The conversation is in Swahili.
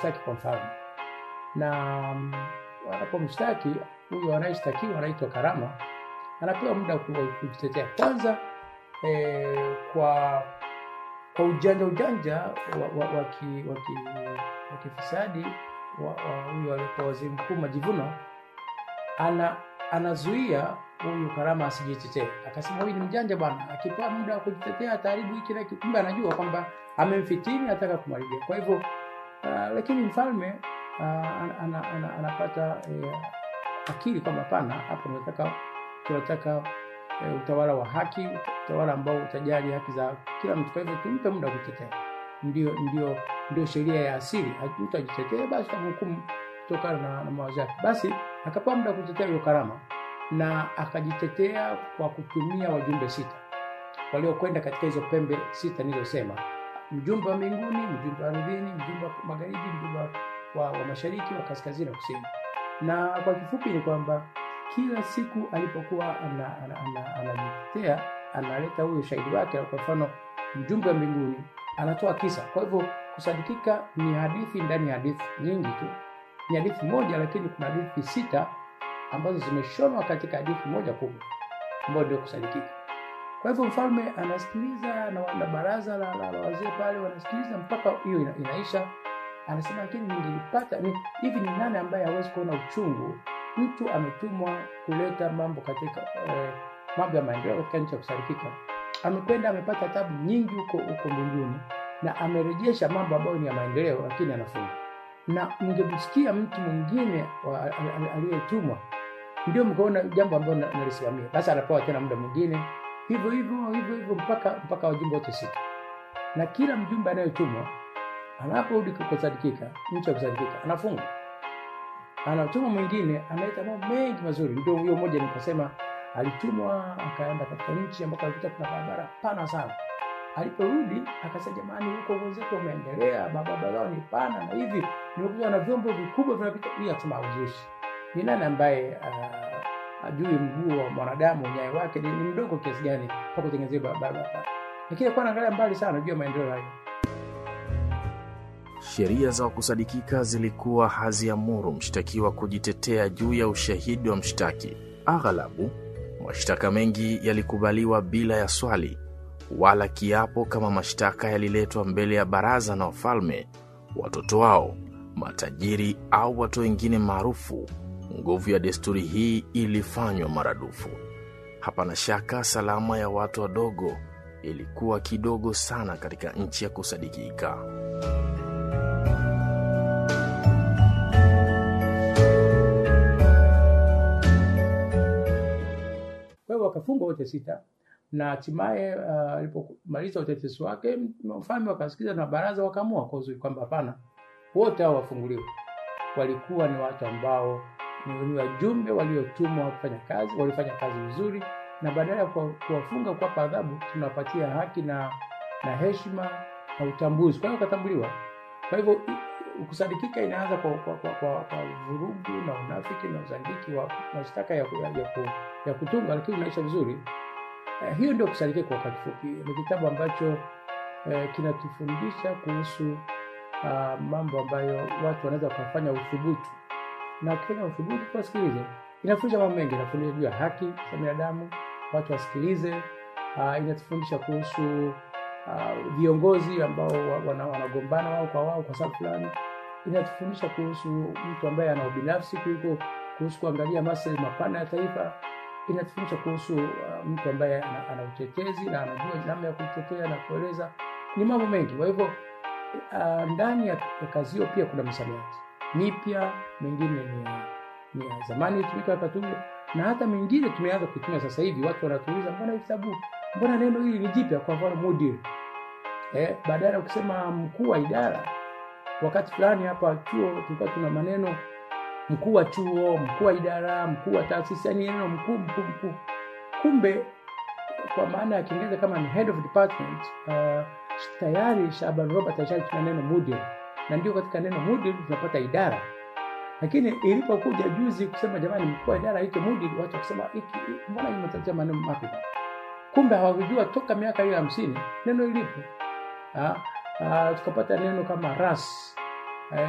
kumshtaki kwa mfalme, na mm, wanapomshtaki huyo anayeshtakiwa anaitwa Karama, anapewa muda wa ku- kujitetea kwanza eh, kwa kwa ujanja ujanja wa, wa, wa, ki, wa, ki, wa kifisadi wa, wa huyo alikuwa waziri mkuu Majivuno ana anazuia huyu Karama asijitetee. Akasema huyu ni mjanja bwana, akipewa muda wa kujitetea ataharibu hiki na hiki. Kumbe anajua kwamba amemfitini, anataka kumharibia. Kwa hivyo uh, lakini mfalme uh, ana, ana, ana, anapata eh, akili kwamba hapana, hapa tunataka tunataka eh, utawala wa haki, utawala ambao utajali haki za kila mtu. Kwa hivyo tumpe muda wa kujitetea. Ndio ndio ndio sheria ya asili. Mtu ajitetee, basi tamhukumu kutokana na, na mawazo yake. Basi akapewa muda wa kutetea hiyo Karama na akajitetea kwa kutumia wajumbe sita waliokwenda katika hizo pembe sita nilizosema: mjumbe wa mbinguni, mjumbe wa ardhini, mjumbe wa magharibi, mjumbe wa, wa mashariki, wa kaskazini na kusini. Na kwa kifupi ni kwamba kila siku alipokuwa anajitetea ana, ana, ana, analeta huyo ushahidi wake. Kwa mfano, mjumbe wa mbinguni anatoa kisa. Kwa hivyo kusadikika ni hadithi ndani ya hadithi nyingi tu, ni hadithi moja, lakini kuna hadithi sita ambazo zimeshonwa katika hadithi moja kubwa ambayo ndio kusadikika. Kwa hivyo mfalme anasikiliza na wana baraza la, la, la wazee pale wanasikiliza mpaka hiyo ina, inaisha. Anasema lakini ningelipata ni hivi, ni nani ambaye hawezi kuona uchungu? Mtu ametumwa kuleta mambo katika eh, mambo ya maendeleo katika nchi ya kusadikika, amekwenda amepata tabu nyingi huko huko mbinguni na amerejesha mambo ambayo ni ya maendeleo, lakini anafunga. Na mngemsikia mtu mwingine aliyetumwa ndio mkaona jambo ambalo nalisimamia, basi anapewa tena muda mwingine hivyo hivyo hivyo hivyo mpaka mpaka wajumbe wote sita, na kila mjumbe anayetumwa anaporudi kusadikika, nchi ya kusadikika, anafunga. Anatumwa mwingine analeta mambo mengi mazuri. Ndio huyo mmoja nikasema alitumwa akaenda katika nchi ambako alikuta kuna barabara pana sana. Aliporudi akasema, jamani, huko wenzetu wameendelea, barabara zao ni pana na hivi, nimekuja na vyombo vikubwa vinapita. Hii akasema hauzushi. Ni nani ambaye uh, ajui mguu wa mwanadamu nyayo wake ni mdogo kiasi gani kwa kutengenezea barabara, lakini alikuwa anaangalia mbali sana juu ya maendeleo hayo. Sheria za kusadikika zilikuwa haziamuru mshtakiwa kujitetea juu ya ushahidi wa mshtaki. Aghalabu mashtaka mengi yalikubaliwa bila ya swali wala kiapo, kama mashtaka yaliletwa mbele ya baraza na wafalme, watoto wao, matajiri au watu wengine maarufu. Nguvu ya desturi hii ilifanywa maradufu. Hapana shaka salama ya watu wadogo ilikuwa kidogo sana katika nchi ya kusadikika. Kwa hiyo wakafungwa wote sita, na hatimaye alipomaliza uh, utetesi wake, mfalme wakasikiza na baraza wakaamua kwa uzuri kwamba hapana, wote hao wafunguliwe. Walikuwa ni watu ambao ni wajumbe waliotumwa kufanya kazi, walifanya kazi vizuri, na badala ya kuwafunga kuwapa adhabu, tunawapatia haki na na heshima na utambuzi. Kwa hiyo wakatambuliwa. Kwa hivyo kusadikika inaanza kwa, kwa, kwa, kwa, kwa vurugu na unafiki na uzandiki wa mashtaka ya, ya, ya, ya kutunga, lakini unaisha vizuri. Eh, hiyo ndio kusadikika kwa wakati fupi. Ni kitabu ambacho eh, kinatufundisha kuhusu uh, mambo ambayo watu wanaweza kufanya uthubutu na ukifanya uthubutu tuwasikilize. Inafundisha mambo mengi, inafundisha juu ya haki za binadamu, watu wasikilize. Uh, inatufundisha kuhusu uh, viongozi ambao wanagombana wao kwa wao kwa sababu fulani. Inatufundisha kuhusu mtu ambaye ana ubinafsi kuliko kuhusu kuangalia maslahi mapana ya taifa. Inatufundisha kuhusu uh, mtu ambaye ana, ana utetezi na anajua namna ya kutetea na kueleza. Ni mambo mengi. Kwa hivyo uh, ndani ya, ya kazi hiyo pia kuna misamiati mipya mengine ni ya, ni ya zamani ilitumika wakati ule, na hata mengine tumeanza kuitumia sasa hivi. Watu wanatuuliza mbona hii kitabu, mbona neno hili ni jipya? Kwa mfano mudir, eh, badala ya kusema mkuu wa idara. Wakati fulani hapa chuo tulikuwa tuna maneno mkuu wa chuo, mkuu wa idara, mkuu wa taasisi, yani neno mkuu mkuu mkuu. Kumbe kwa maana ya Kiingereza kama ni head of department, uh, tayari Shaban Robert alishatumia neno mudir na ndio katika neno mudir tunapata idara. Lakini ilipokuja juzi kusema jamani, mkuu wa idara aitwe mudir, watu wakisema hiki mbona imetatia maneno mapya? Kumbe hawakujua toka miaka hiyo hamsini neno ilipo. Tukapata neno kama ras